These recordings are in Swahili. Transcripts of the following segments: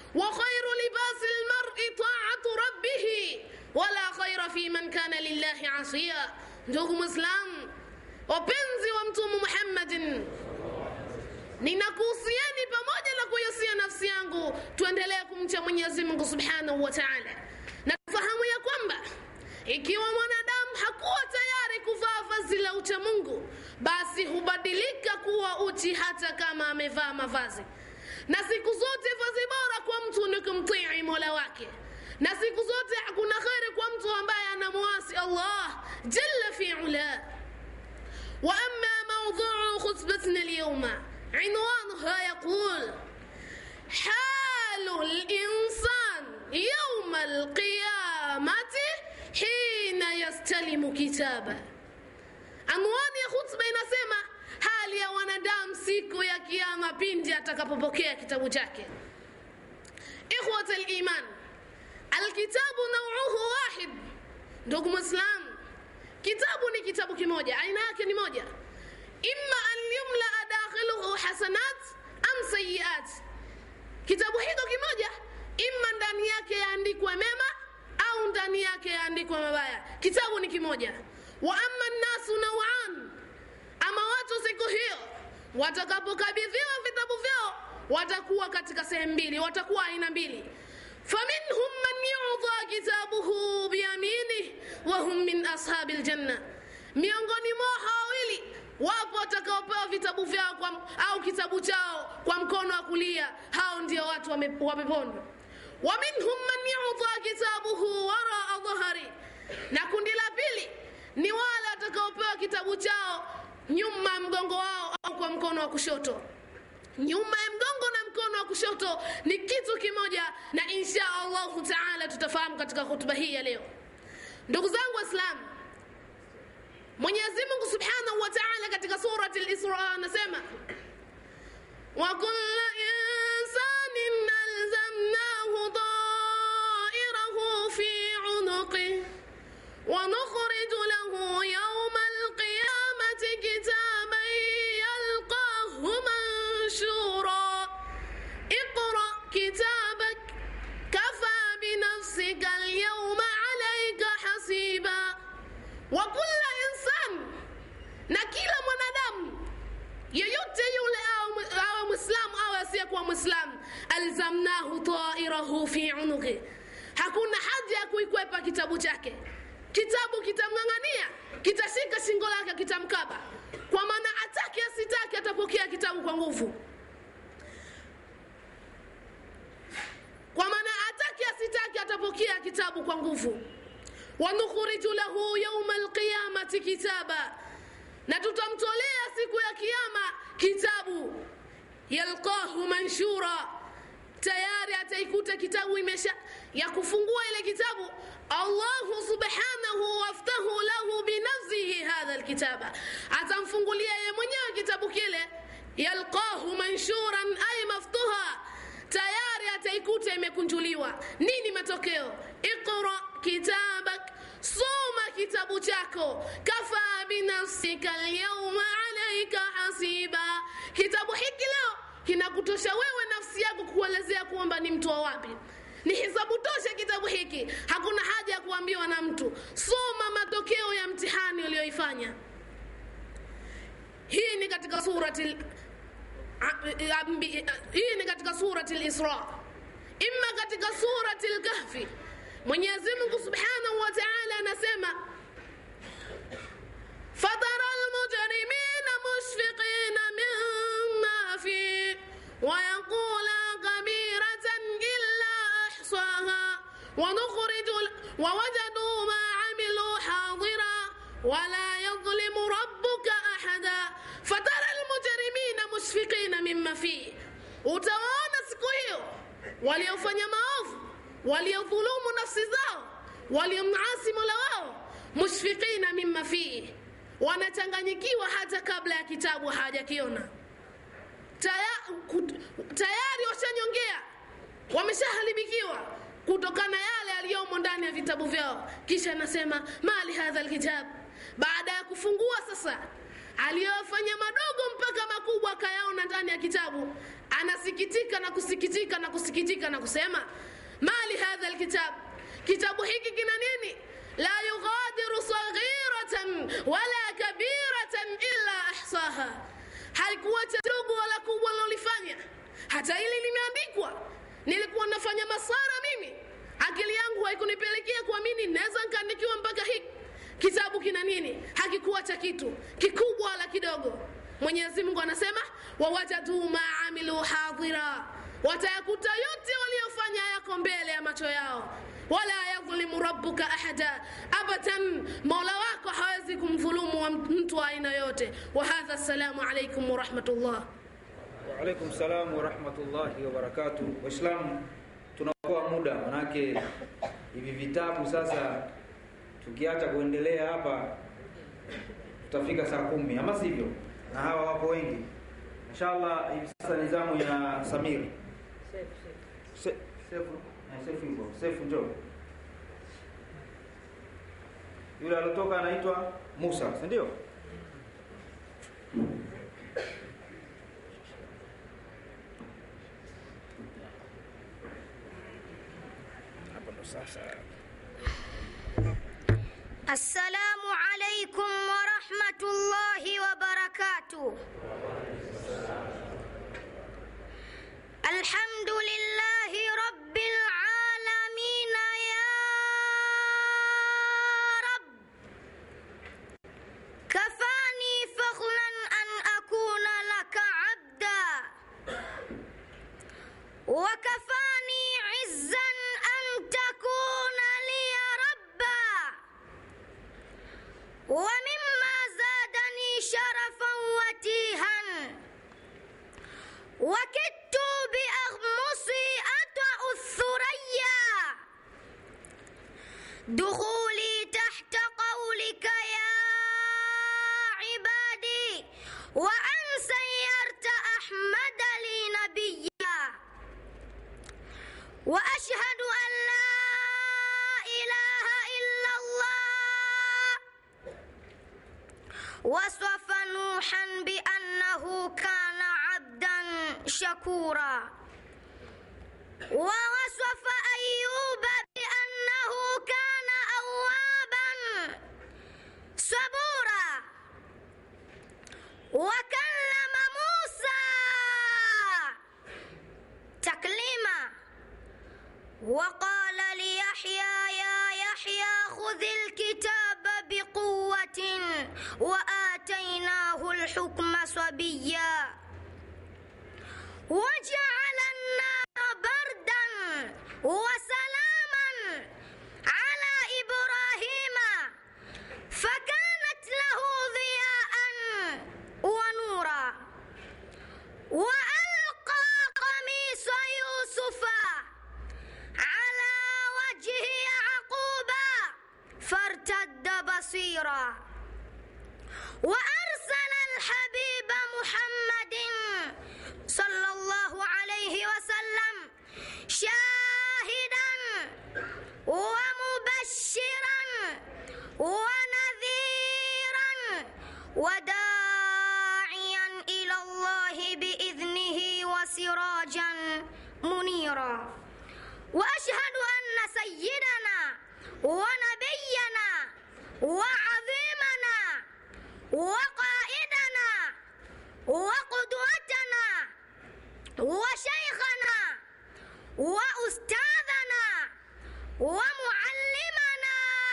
وخير لباس المرء طاعة ربه ولا خير في من كان لله عصيا ndugu mwislamu wapenzi wa mtume muhammadin ninakuhusieni pamoja na kuihusia nafsi yangu tuendelee kumcha mwenyezi mungu subhanahu wa taala na tufahamu ya kwamba ikiwa mwanadamu hakuwa tayari kuvaa vazi la ucha mungu basi hubadilika kuwa uchi hata kama amevaa mavazi na siku zote vazi bora kwa mtu ni kumtii mola wake na siku zote hakuna kheri kwa mtu ambaye anamuasi allah jalla fi ula واما موضوع خطبتنا اليوم عنوانها يقول حال الانسان يوم القيامه حين يستلم كتابه anwani ya khutba inasema hali ya wanadamu siku ya kiama pindi atakapopokea kitabu chake ikhwat liman alkitabu nauuhu wahid ndugu mwislamu kitabu ni kitabu kimoja aina yake ni moja imma an yumlaa dakhiluhu hasanat am sayiat kitabu hiko kimoja imma ndani yake yaandikwe mema au ndani yake yaandikwe mabaya kitabu ni kimoja wa ama nnasu nauan ama watu siku hiyo watakapokabidhiwa vitabu vyao watakuwa katika sehemu mbili watakuwa aina mbili faminhum man yudha kitabuhu biyaminih wahum min ashabi ljanna miongoni mwao hawawili wapo watakaopewa vitabu vyao kwa, au kitabu chao kwa mkono wa kulia hao ndio watu wa peponi wa minhum man yudha kitabuhu waraa dhahari na kundi la pili ni wale watakaopewa kitabu chao nyuma ya mgongo wao au kwa mkono wa kushoto nyuma ya mgongo na mkono wa kushoto ni kitu kimoja na insha allahu taala tutafahamu katika hutuba hii ya leo ndugu zangu waislamu mwenyezi mungu subhanahu wa taala katika surati lisra anasema وكل إنسان ألزمناه طائره في عنقه ونخرج له يوم القيامة كتابا يلقاه منشورا اقرأ كتابك كفى بنفسك اليوم عليك حسيبا وكل إنسان نكيل منادم yeyote yule awe mwislamu au asiyekuwa mwislamu alzamnahu tairahu fi unuqi hakuna haja ya kuikwepa kitabu chake kitabu kitamng'ang'ania kitashika shingo lake kitamkaba kwa maana atake asitake atapokea kitabu kwa nguvu kwa maana atake asitake atapokea kitabu kwa nguvu wanukhriju lahu yauma alqiyamati kitaba na tutamtolea siku ya kiama kitabu yalqahu manshura tayari ataikuta kitabu imesha ya kufungua ile kitabu allahu subhanahu waftahu lahu binafsihi hadha lkitaba atamfungulia ye mwenyewe kitabu kile yalqahu manshuran ay maftuha tayari ataikuta imekunjuliwa nini matokeo iqra kitabak soma kitabu chako kafa binafsika lyauma alaika hasiba kitabu hiki leo kinakutosha wewe nafsi yako kuelezea kwamba ni mtu wa wapi ni hisabu tosha kitabu hiki hakuna haja ya kuambiwa na mtu soma matokeo ya mtihani uliyoifanya hii ni katika surati hii ni katika surati lisra imma katika surati lkahfi mwenyezi mungu subhanahu wa taala anasema fatara lmujrimina mushfiqina mima fi wayaqula kabiratan illa ahsaha ونخرج ووجدوا ما عملوا حاضرا ولا يظلم ربك أحدا فترى المجرمين مشفقين مما فيه utawaona siku hiyo waliofanya maovu waliodhulumu nafsi zao waliomasi mola wao mushfiqina mima fihi wanachanganyikiwa hata kabla ya kitabu hawajakiona Taya, tayari washanyongea wameshaharibikiwa kutokana yale yaliyomo ndani ya vitabu vyao kisha anasema mali hadha lkitab baada ya kufungua sasa aliyofanya madogo mpaka makubwa akayaona ndani ya kitabu anasikitika na kusikitika na kusikitika na kusema mali hadha alkitab kitabu hiki kina nini la yughadiru saghiratan wala kabiratan illa ahsaha halikuacha dogo wala kubwa lilolifanya hata hili limeandikwa nilikuwa nafanya masara mimi akili yangu haikunipelekea kuamini naweza nikaandikiwa mpaka hiki kitabu kina nini hakikuacha kitu kikubwa wala kidogo mwenyezi mungu anasema wawajaduu ma amilu hadhira watayakuta yote waliofanya yako mbele ya macho yao wala yadhlimu rabbuka ahada abadan mola wako hawezi kumdhulumu wa mtu wa aina yote wahadha assalamu alaikum warahmatullah Waalaikum salam warahmatullahi wabarakatuh. Waislamu, tunaokoa muda, manake hivi vitabu sasa tukiacha kuendelea hapa tutafika saa kumi, ama sivyo? Na hawa wapo wengi. Inshallah, hivi sasa ni zamu ya Samir. Se- Sefu, eh, Sefu yuko. Sefu njoo. Yule alotoka anaitwa Musa, si ndio? Hapo ndo sasa. السلام عليكم ورحمة الله وبركاته الحمد لله رب العالمين يا رب كفاني فخرا أن أكون لك عبدا وكفاني عزا أن تكون لي ربا ومما زادني شرفا وتيها وكدت بأغمصي أطأ الثريا دخولي تحت قولك يا عبادي وأن سيرت أحمد لي نبيا وأشهد أن لا إله إلا الله وصف نوحا بأنه كان عبدا شكورا ووصف أيوب بأنه كان أوابا صبورا وكلم موسى تكليما وقال ليحيى يا يحيى خذ الكتاب بقوة وآتيناه الحكم صبيا وجعل النار بردا وسلاما على إبراهيم فكانت له ضياء ونورا وألقى قميص يوسف على وجه يعقوب فارتد بصيرا وأرسل الحبيب محمد صلى الله عليه وسلم شاهدا ومبشرا ونذيرا وداعيا إلى الله بإذنه وسراجا منيرا وأشهد أن سيدنا ونبينا وعظيمنا وقائدنا وقدوتنا وشيخنا وأستاذنا ومعلمنا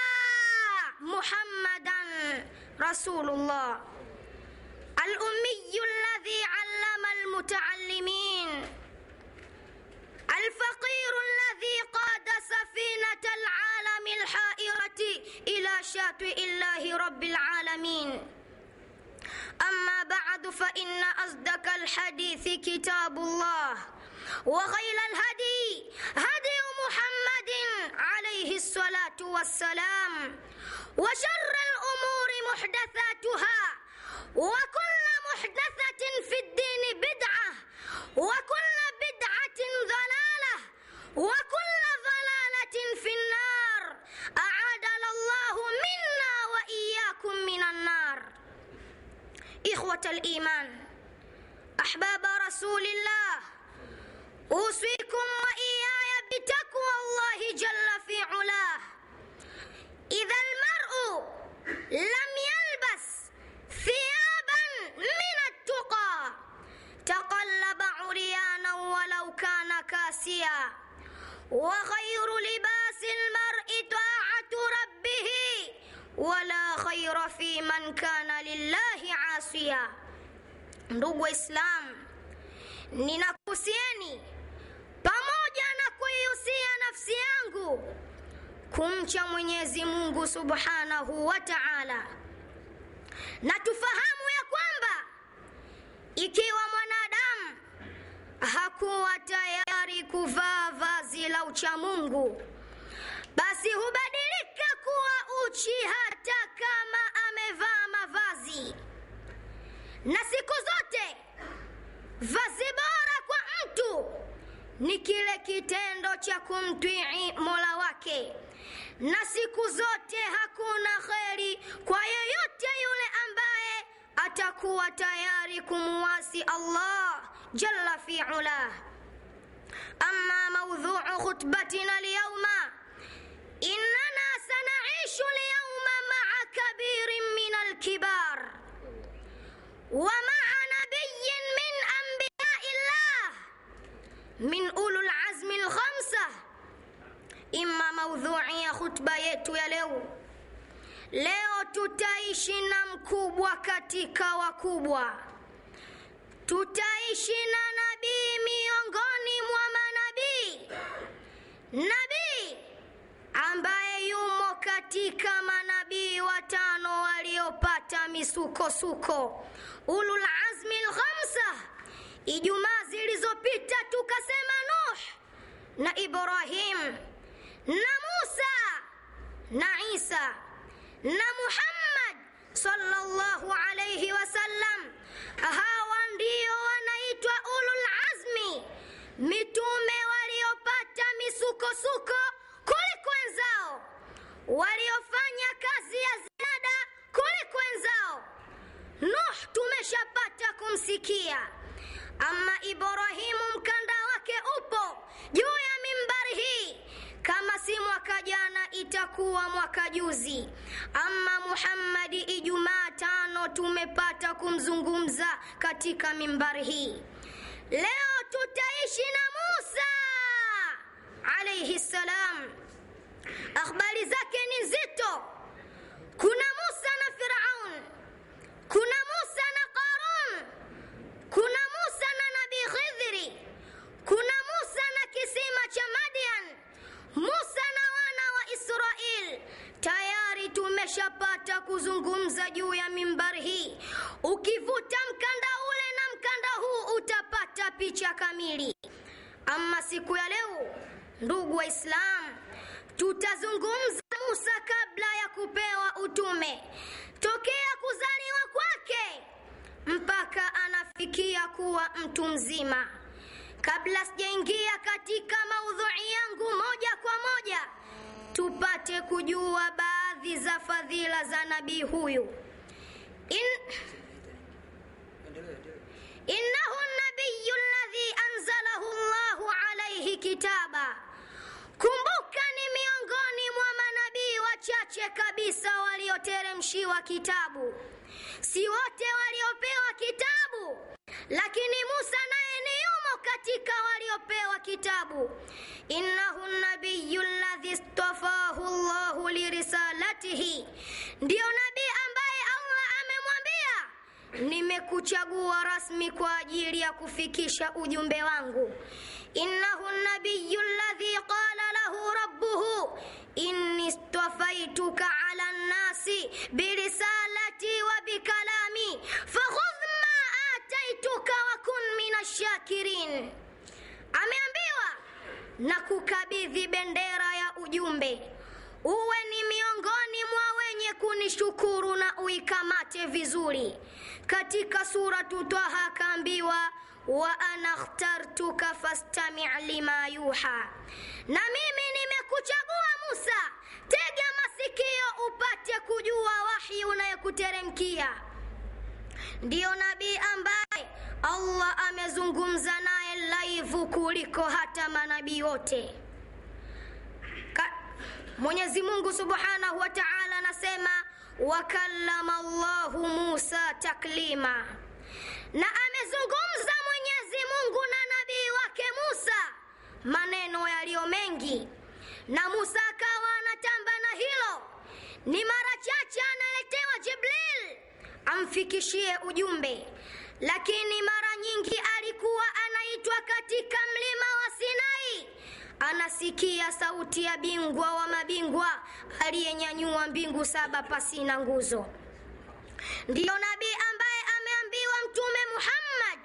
محمدا رسول الله الأمي الذي علم المتعلمين الفقير الذي قاد سفينة العالم الحائرة إلى شاطئ الله رب العالمين أما بعد فإن أصدق الحديث كتاب الله وخير الهدي هدي محمد عليه الصلاة والسلام وشر الأمور محدثاتها وكل محدثة في الدين بدعة وكل بدعة ضلالة وكل ضلالة في النار أعادنا الله منا وإياكم من النار إخوة الإيمان أحباب رسول الله عاسيا وخير لباس المرء طاعة ربه ولا خير في من كان لله عاصيا ndugu waislamu ninakuhusieni pamoja na kuihusia nafsi yangu kumcha mwenyezi mungu subhanahu wa taala na tufahamu ya kwamba ikiwa mwanadamu hakuwa tayari kuvaa vazi la uchamungu basi hubadilika kuwa uchi hata kama amevaa mavazi na siku zote vazi bora kwa mtu ni kile kitendo cha kumtwii mola wake na siku zote hakuna kheri kwa yeyote yule ambaye atakuwa tayari kumuwasi allah jalla fi ulah ama maudhuu khutbatina lyauma inana sanaishu lyauma maa kabirin min alkibar ومع نبي من أنبياء الله من أولو العزم الخمسة إما موضوعية خطبة yetu ya leo leo tutaishi na mkubwa katika wakubwa tutaishi na nabii miongoni mwa manabii nabii ambaye yumo katika manabii watano waliopata misukosuko ulul azmi lkhamsa ijumaa zilizopita tukasema nuh na ibrahim na musa na isa na muhammad sallallahu alayhi wasallam hawa ndio wanaitwa ulul azmi mitume waliopata misukosuko kuliko wenzao waliofanya kazi ya ziada kuliko wenzao nuh tumeshapata kumsikia ama ibrahimu mkanda wake upo juu ya mimbari hii kama si mwaka jana itakuwa mwaka juzi ama muhammadi ijumaa tano tumepata kumzungumza katika mimbari hii leo tutaishi na musa alaihi ssalam akhbari zake ni nzito kuna musa na firaun kuna musa na qarun kuna musa na nabii khidhiri kuna musa na kisima cha madian musa na wana wa israel tayari tumeshapata kuzungumza juu ya mimbari hii ukivuta mkanda ule na mkanda huu utapata picha kamili ama siku ya leo ndugu waislamu tutazungumza musa kabla ya kupewa utume tokea kuzaliwa kwake mpaka anafikia kuwa mtu mzima kabla sijaingia katika maudhui yangu moja kwa moja tupate kujua baadhi za fadhila za nabii huyu In... innahu nabiyu ladhi anzalahu llahu alaihi kitaba kumbuka ni miongoni mwa manabii wachache kabisa walioteremshiwa kitabu si wote waliopewa kitabu lakini musa naye ni yumo katika waliopewa kitabu innahu nabiyu ladhi stafahu llahu lirisalatihi ndiyo nabii ambaye allah amemwambia nimekuchagua rasmi kwa ajili ya kufikisha ujumbe wangu innahu nabiyu ladhi qala lahu rabbuhu inni stafaituka ala nnasi birisalati wa bikalami fakhudh ma ataituka wakun min ashakirin ameambiwa na kukabidhi bendera ya ujumbe uwe ni miongoni mwa wenye kunishukuru na uikamate vizuri katika suratu twaha akaambiwa wa ana khtartuka fastami lima yuha na mimi nimekuchagua musa tega masikio upate kujua wahi unayekuteremkia ndiyo nabii ambaye allah amezungumza naye laivu kuliko hata manabii wote Ka- mwenyezi mungu subhanahu wa taala anasema wakallama llahu musa taklima na amezungumza mwenyezi mungu na nabii wake musa maneno yaliyo mengi na musa akawa anatamba na hilo ni mara chache analetewa jibril amfikishie ujumbe lakini mara nyingi alikuwa anaitwa katika mlima wa sinai anasikia sauti ya bingwa wa mabingwa aliyenyanyua mbingu saba pasina nguzo ndiyo nabii ambaye ameambiwa mtume muhammad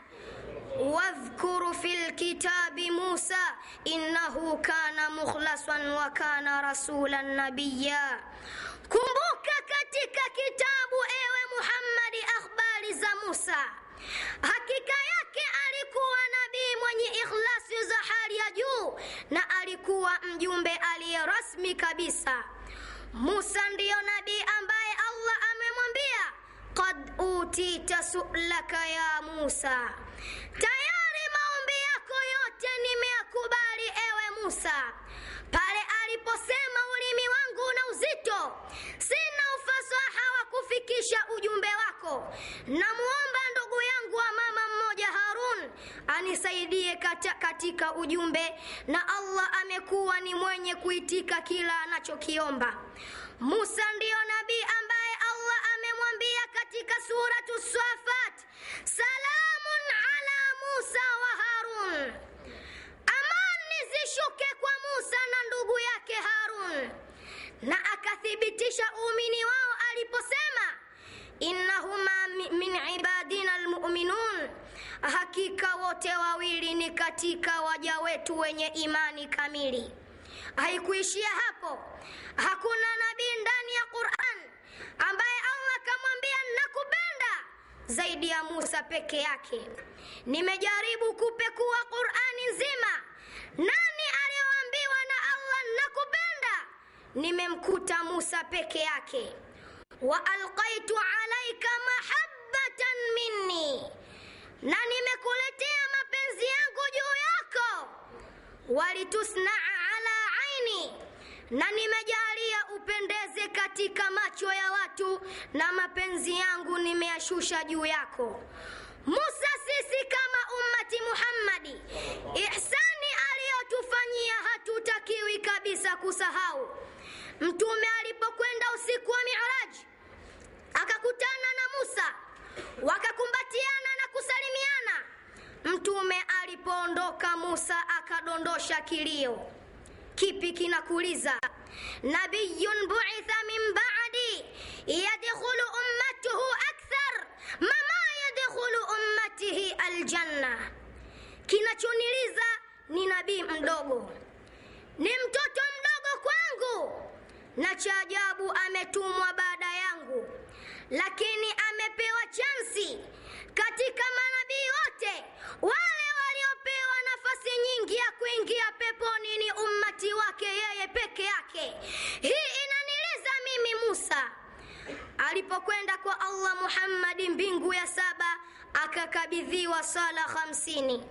واذكر في الكتاب موسى إنه كان مخلصا وكان رسولا نبيا kumbuka katika kitabu ewe muhammadi akhbari za musa hakika yake alikuwa nabii mwenye ikhlasi za hali ya juu na alikuwa mjumbe aliye rasmi kabisa musa ndiyo nabii ambaye allah amemwambia qad utita su'laka ya musa tayari maombi yako yote nimeyakubali ewe musa pale aliposema ulimi wangu una uzito sina ufasaha wa kufikisha ujumbe wako namuomba ndugu yangu wa mama mmoja harun anisaidie kata, katika ujumbe na allah amekuwa ni mwenye kuitika kila anachokiomba musa ndiyo nabii ambaye allah amemwambia katika suratu safat salamun ala musa wa harun amani zishuke kwa musa na ndugu yake harun na akathibitisha uumini wao aliposema innahuma mi- min ibadina almuminun hakika wote wawili ni katika waja wetu wenye imani kamili haikuishia hapo hakuna nabii ndani ya quran ambaye allah akamwambia nakupenda zaidi ya musa peke yake nimejaribu kupekua qurani nzima nani aliyoambiwa na allah nakupenda nimemkuta musa peke yake wa alqaitu alaika mahabbatan minni na nimekuletea mapenzi yangu juu yako walitusnaa ala aini na nimejalia upendeze katika macho ya watu na mapenzi yangu nimeyashusha juu yako musa sisi kama ummati muhammadi ihsani aliyotufanyia hatutakiwi kabisa kusahau mtume alipokwenda usiku wa miraji akakutana na musa wakakumbatiana na kusalimiana mtume alipoondoka musa akadondosha kilio kipi kinakuliza nabiyun buitha min badi yadkhulu ummatuhu akthar mama yadkhulu ummatihi aljanna kinachoniliza ni nabii mdogo ni mtoto mdogo kwangu na cha ajabu ametumwa baada yangu lakini amepewa chansi katika manabii wote wale waliopewa nafasi nyingi ya kuingia peponi ni ummati wake yeye peke yake hii inaniliza mimi musa alipokwenda kwa allah muhammadi mbingu ya saba akakabidhiwa sala hamsini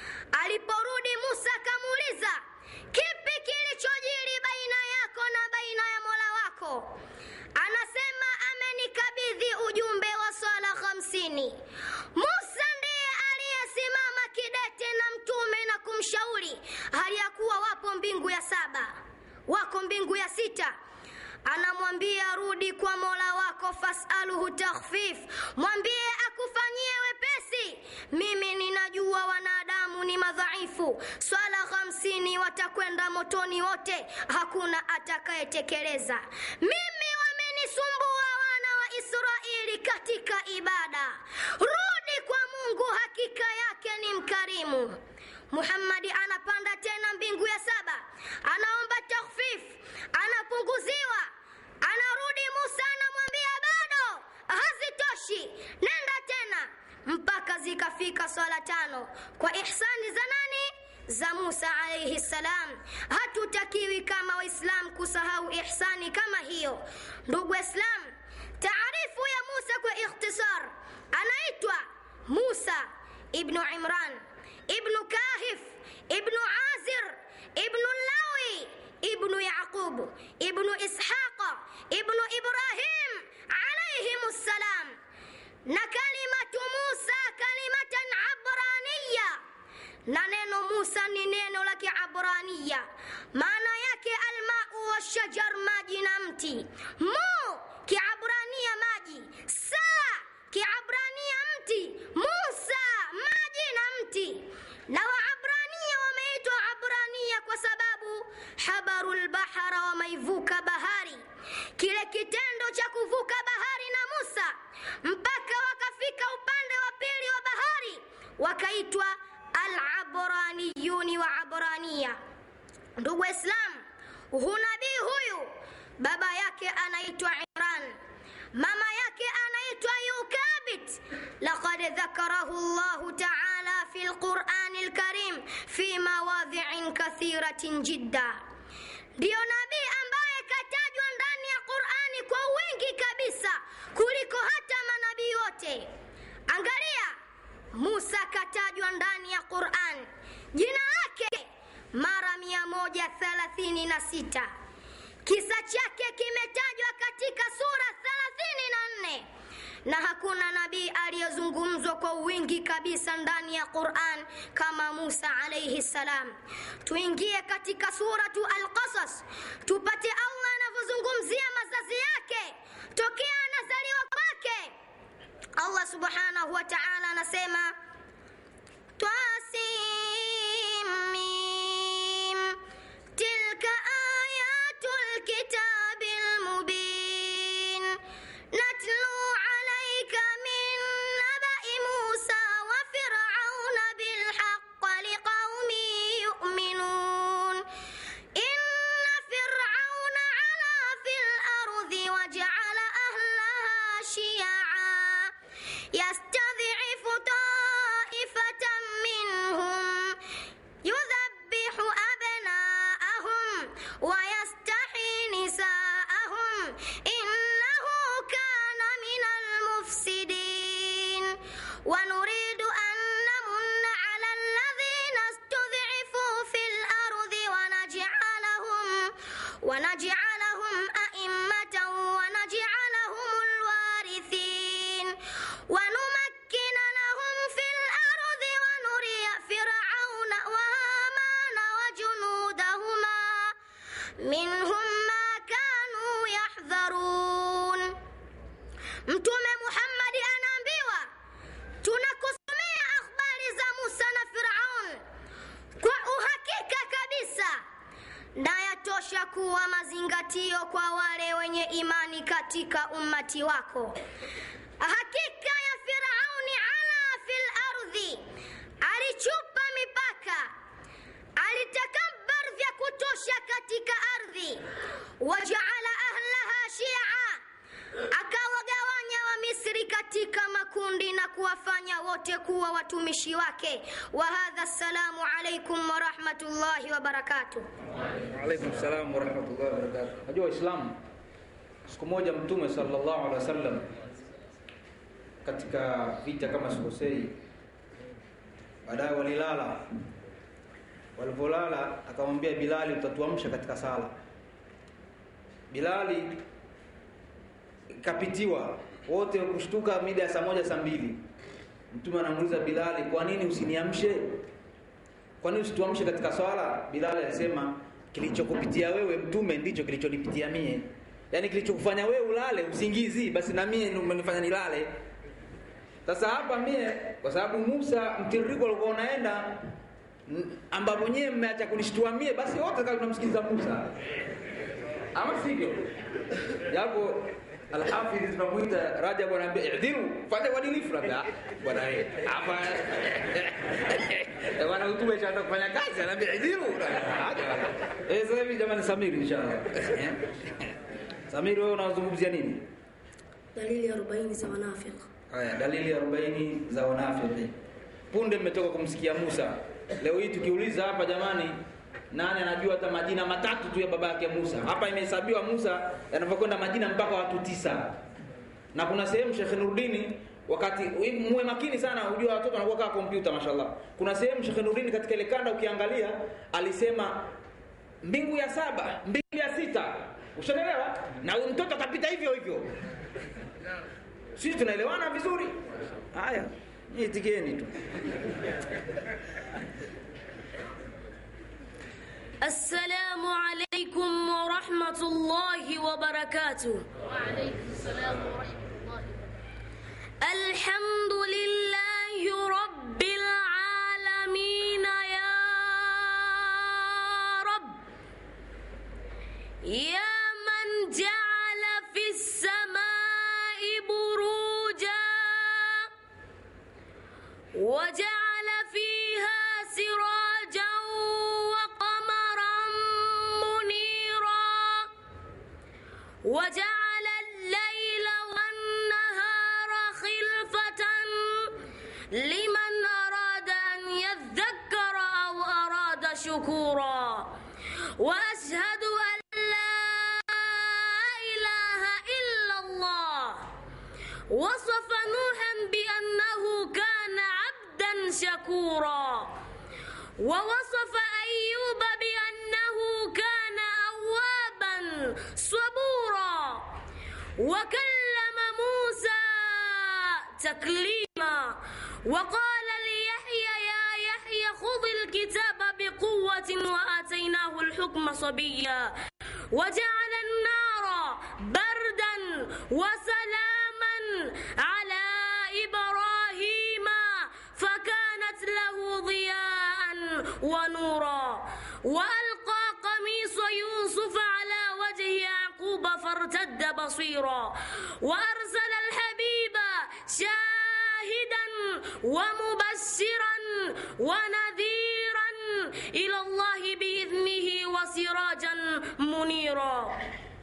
aliporudi musa akamuuliza kipi kilichojiri baina yako na baina ya mola wako anasema amenikabidhi ujumbe wa swala hamsini musa ndiye aliyesimama kidete na mtume na kumshauri hali ya kuwa wapo mbingu ya saba wako mbingu ya sita anamwambia rudi kwa mola wako fasaluhu takhfif mwambie akufanyie wepesi mimi ninajua wanadamu ni madhaifu swala hamsini watakwenda motoni wote hakuna atakayetekeleza mimi wamenisumbua wana wa israeli katika ibada rudi kwa mungu hakika yake ni mkarimu muhammadi anapanda tena mbingu ya saba anaomba takhfif anapunguziwa anarudi musa anamwambia bado hazitoshi nenda tena mpaka zikafika swala tano kwa ihsani za nani za musa alaihi ssalam hatutakiwi kama waislam kusahau ihsani kama hiyo ndugu waislam taarifu ya musa kwa ikhtisar anaitwa musa ibnu imran ibnu kahif ibnu azir ibnu lawi ibnu yaqub ibnu ishaqa ibnu ibrahim alaihim ssalam na kalimatu musa kalimatan abraniya na neno musa ni neno la kiabra abrania maana yake almau washajar maji na mti mu kiabrania maji saa kiabrania mti musa maji na mti na waabrania wameitwa abrania kwa sababu habaru lbahara wameivuka bahari kile kitendo cha kuvuka bahari na musa mpaka wakafika upande wa pili wa bahari wakaitwa alabraniyuni wa abrania ndugu waislamu hunabii huyu baba yake anaitwa imran mama yake anaitwa yukabit laqad dhakarahu llahu taala fi lqurani lkarim fi mawadhiin kathiratin jidda ndiyo nabii ambaye katajwa ndani ya qurani kwa wingi kabisa kuliko hata manabii wote angalia musa katajwa ndani ya quran jina lake mara 136 kisa chake kimetajwa katika sura 34 na hakuna nabii aliyezungumzwa kwa wingi kabisa ndani ya quran kama musa alaihi salam tuingie katika suratu alqasas tupate allah anavyozungumzia mazazi yake tokea anazaliwa kwake allah subhanahu wa taala anasema twasimim tilka ayatu lkitabi lmubin natlu alaika min nabai musa wa firauna bilhaq liqaumin yuminun inna firauna ala fi lardi wajala ahlaha shiyaa يستضعف طائفة منهم يذبح أبناءهم ويستحيي نساءهم إنه كان من المفسدين ونريد أن نمن على الذين استضعفوا في الأرض ونجعلهم ونجعلهم أئمة ونجعلهم الوارثين ونمكن لهم في الأرض ونري فرعون وهامان وجنودهما منهم ما كانوا يحذرون mtume muhammadi anaambiwa tunakusomea akhbari za musa na firaun kwa uhakika kabisa na yatosha kuwa mazingatio kwa wale wenye imani katika ummati wako hakika ya firauni ala fil ardhi alichupa mipaka alitakabbar vya kutosha katika ardhi wajaala ahlaha shia akawagawanya wamisri katika makundi na kuwafanya wote kuwa watumishi wake wa hadha assalamu alaikum warahmatullahi wabarakatuh Waalaikum salam warahmatullahi wabarakatuh. Najua Waislamu, siku moja Mtume sallallahu alaihi wasallam katika vita kama sikosei, baadaye walilala. Walivyolala akamwambia Bilali, utatuamsha katika sala. Bilali kapitiwa wote kushtuka mida ya saa moja saa mbili. Mtume anamuuliza Bilali, kwa nini usiniamshe? Kwa nini usituamshe katika swala? Bilali alisema kilichokupitia wewe mtume ndicho kilichonipitia mie, yaani kilichokufanya wewe ulale usingizi, basi na mie ndio umenifanya nilale. Sasa hapa mie, kwa sababu Musa mtiririko alikuwa unaenda n- ambapo nyie mmeacha kunishtua mie, basi wote kama tunamsikiliza Musa, ama sivyo? Japo Alhafidh tunamuita Rajab anaambia idhiru, fanya uadilifu labda. Bwana eh, hapa Eh, bwana hutuba ishaanza kufanya kazi, anaambia idhiru. Eh, sasa hivi jamani Samiri inshallah. Eh? Samiri wewe unazungumzia nini? dalili ya 40 za wanafiki Haya, dalili 40 za wanafiki. Punde mmetoka kumsikia Musa. Leo hii tukiuliza hapa jamani, nani anajua hata majina matatu tu ya baba yake Musa? Hapa imehesabiwa Musa yanavyokwenda majina mpaka watu tisa. Na kuna sehemu Sheikh Nuruddin wakati muwe makini sana, ujua watoto wanakuwa kama kompyuta mashallah. Kuna sehemu Sheikh Nuruddin katika ile kanda ukiangalia alisema mbingu ya saba, mbingu ya sita. Ushaelewa? Na huyu mtoto akapita hivyo hivyo. Sisi tunaelewana vizuri? Haya, itikieni tu. السلام عليكم ورحمة الله وبركاته وعليكم السلام ورحمة الله الحمد لله رب العالمين يا رب يا من جعل في السماء بروجا وجعل فيها سراجا وقمرا منيرا وجعل الليل والنهار خلفة لمن أراد أن يذكر أو أراد شكورا وأشهد أن لا إله إلا الله وصف نوحا بأنه كان عبدا شكورا ووصف أيوب بأنه كان أوابا صبورا وكلم موسى تكليما وقال ليحيى يا يحيى خذ الكتاب بقوة وآتيناه الحكم صبيا وجعل النار بردا وسلاما على إبراهيم فكانت له ضياء ونورا وألقى قميص يوسف على وجه يعقوب فارتد بصيرا وأرسل الحبيب شاهدا ومبشرا ونذيرا إلى الله بإذنه وسراجا منيرا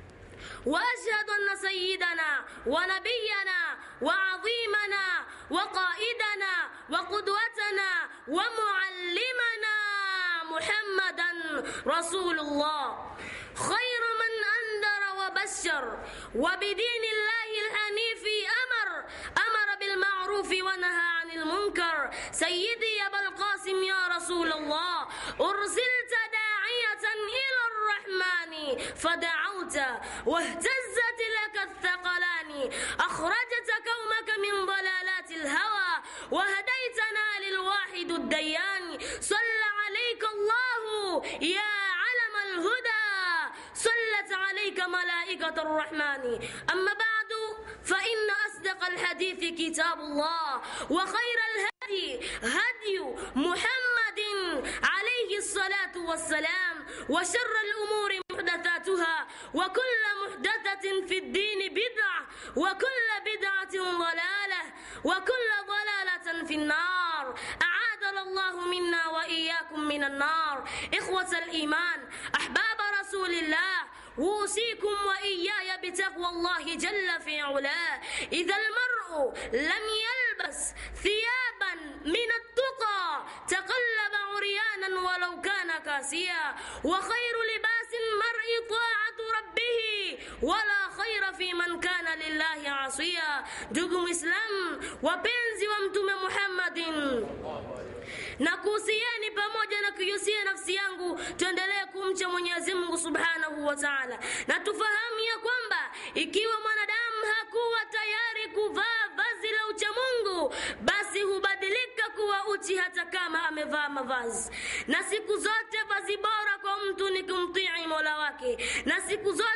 واشهد ان سيدنا ونبينا وعظيمنا وقائدنا وقدوتنا ومعلمنا محمدا رسول الله خير من انذر وبشر وبدين الله الحنيف امر امر بالمعروف ونهى عن المنكر سيدي يا ابا القاسم يا رسول الله ارسلت داعيه الى الرحمن فدعوت واهتزت لك الثقلان أخرجت قومك من ضلالات الهوى وهديتنا للواحد الديان صلى عليك الله يا علم الهدى صلت عليك ملائكة الرحمن أما بعد فإن أصدق الحديث كتاب الله وخير الهدي هدي محمد عليه الصلاة والسلام وشر الأمور محدثاتها وكل محدثة في الدين بدعة وكل بدعة ضلالة وكل ضلالة في النار أعاذنا الله منا وإياكم من النار إخوة الإيمان أحباب رسول الله أوصيكم وإياي بتقوى الله جل في علاه إذا المرء لم يلبس ثيابا من التقى تقلب عريانا ولو كان كاسيا وخير لباس المرء طاعة ربه ولا خير في من كان lillahi asia ndugu mwislamu wapenzi wa mtume muhammadin na kuhusieni pamoja na kuihusia nafsi yangu tuendelee kumcha mwenyezi mungu subhanahu wa taala na tufahamu ya kwamba ikiwa mwanadamu hakuwa tayari kuvaa vazi la uchamungu basi hubadilika kuwa uchi hata kama amevaa mavazi na siku zote vazi bora kwa mtu ni kumtii mola wake na siku zote